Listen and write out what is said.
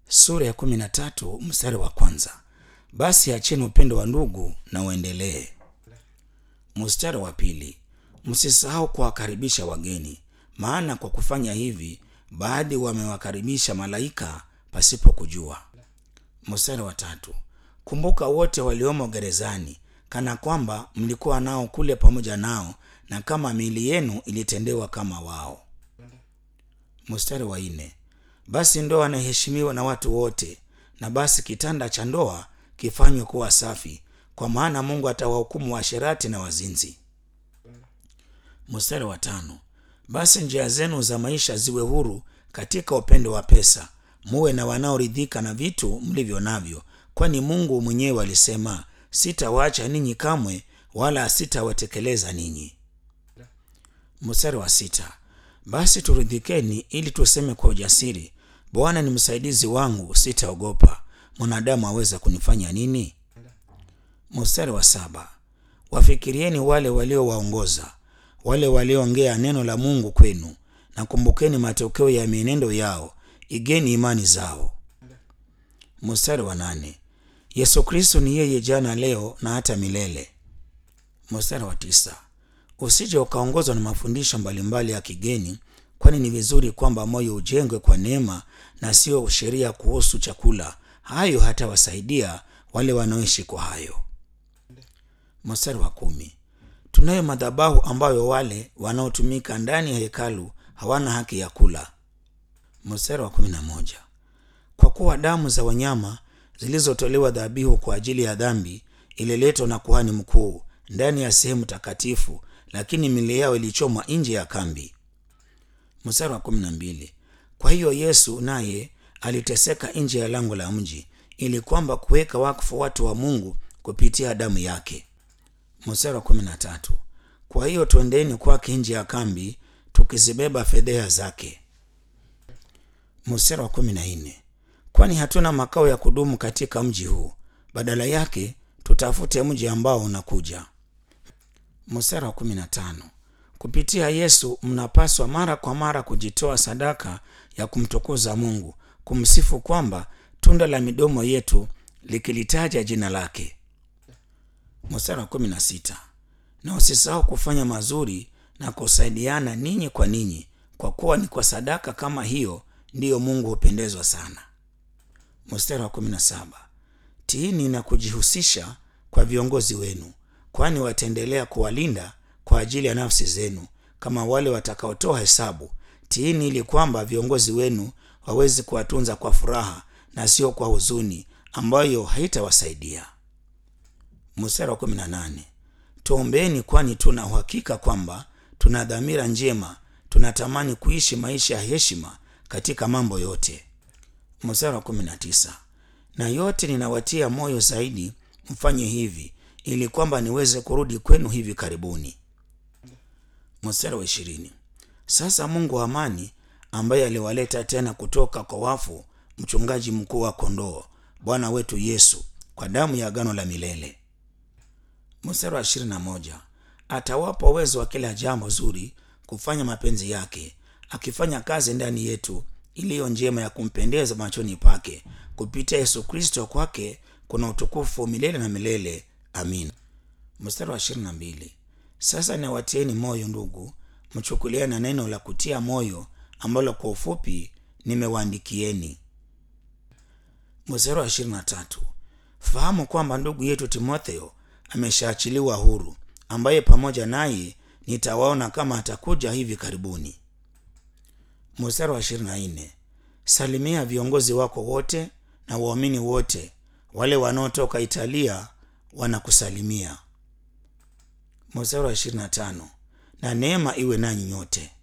sura ya kumi na tatu mstari wa kwanza basi acheni upendo wa ndugu na uendelee mstari wa pili msisahau kuwakaribisha wageni maana kwa kufanya hivi baadhi wamewakaribisha malaika pasipo kujua mstari wa tatu kumbuka wote waliomo gerezani kana kwamba mlikuwa nao kule pamoja nao na kama miili yenu ilitendewa kama wao mstari wa nne basi ndoa inaheshimiwa na watu wote na basi kitanda cha ndoa kifanywe kuwa safi kwa maana mungu atawahukumu waasherati na wazinzi mstari wa tano basi njia zenu za maisha ziwe huru katika upendo wa pesa muwe na wanaoridhika na vitu mlivyo navyo kwani mungu mwenyewe alisema sitawaacha ninyi kamwe wala sitawatekeleza ninyi mstari wa sita basi turidhikeni ili tuseme kwa ujasiri bwana ni msaidizi wangu sitaogopa mwanadamu aweza kunifanya nini mstari wa saba wafikirieni wale waliowaongoza wale walioongea neno la mungu kwenu na kumbukeni matokeo ya mienendo yao igeni imani zao mstari wa nane yesu kristo ni yeye jana leo na hata milele mstari wa tisa usije ukaongozwa na mafundisho mbalimbali ya kigeni kwani ni vizuri kwamba moyo ujengwe kwa neema na sio sheria kuhusu chakula hayo hatawasaidia wale wanaoishi kwa hayo mstari wa kumi tunayo madhabahu ambayo wale wanaotumika ndani ya hekalu hawana haki ya kula mstari wa kumi na moja kwa kuwa damu za wanyama zilizotolewa dhabihu kwa ajili ya dhambi ililetwa na kuhani mkuu ndani ya sehemu takatifu lakini mili yao ilichomwa nje ya kambi mstari wa kumi na mbili kwa hiyo yesu naye aliteseka nje ya lango la mji ili kwamba kuweka wakfu watu wa mungu kupitia damu yake mstari wa kumi na tatu kwa hiyo twendeni kwake nje ya kambi tukizibeba fedheha zake mstari wa kumi na nne kwani hatuna makao ya kudumu katika mji huu badala yake tutafute mji ambao unakuja mstari wa kumi na tano kupitia yesu mnapaswa mara kwa mara kujitoa sadaka ya kumtukuza mungu kumsifu kwamba tunda la midomo yetu likilitaja jina lake mstari wa kumi na sita na usisahau kufanya mazuri na kusaidiana ninyi kwa ninyi kwa kuwa ni kwa sadaka kama hiyo ndiyo mungu hupendezwa sana mstari wa kumi na saba tiini na kujihusisha kwa viongozi wenu kwani wataendelea kuwalinda kwa ajili ya nafsi zenu kama wale watakaotoa hesabu tiini ili kwamba viongozi wenu wawezi kuwatunza kwa furaha na sio kwa huzuni ambayo haitawasaidia mstari wa kumi na nane tuombeeni kwani tuna uhakika kwamba tuna dhamira njema tunatamani kuishi maisha ya heshima katika mambo yote mstari wa kumi na tisa na yote ninawatia moyo zaidi mfanye hivi ili kwamba niweze kurudi kwenu hivi karibuni mstari wa ishirini sasa mungu wa amani ambaye aliwaleta tena kutoka kwa wafu mchungaji mkuu wa kondoo bwana wetu yesu kwa damu ya agano la milele mstari wa ishirini na moja atawapa uwezo wa kila jambo zuri kufanya mapenzi yake akifanya kazi ndani yetu iliyo njema ya kumpendeza machoni pake kupitia yesu kristo kwake kuna utukufu milele na milele amin mstari wa ishirini na mbili sasa nawatieni moyo ndugu mchukulia na neno la kutia moyo ambalo kwa ufupi nimewaandikieni mstari wa ishirini na tatu fahamu kwamba ndugu yetu timotheo ameshaachiliwa huru ambaye pamoja naye nitawaona kama atakuja hivi karibuni mstari wa ishirini na nne salimia viongozi wako wote na waamini wote wale wanaotoka italia wanakusalimia mstari wa ishirini na tano na neema iwe nanyi nyote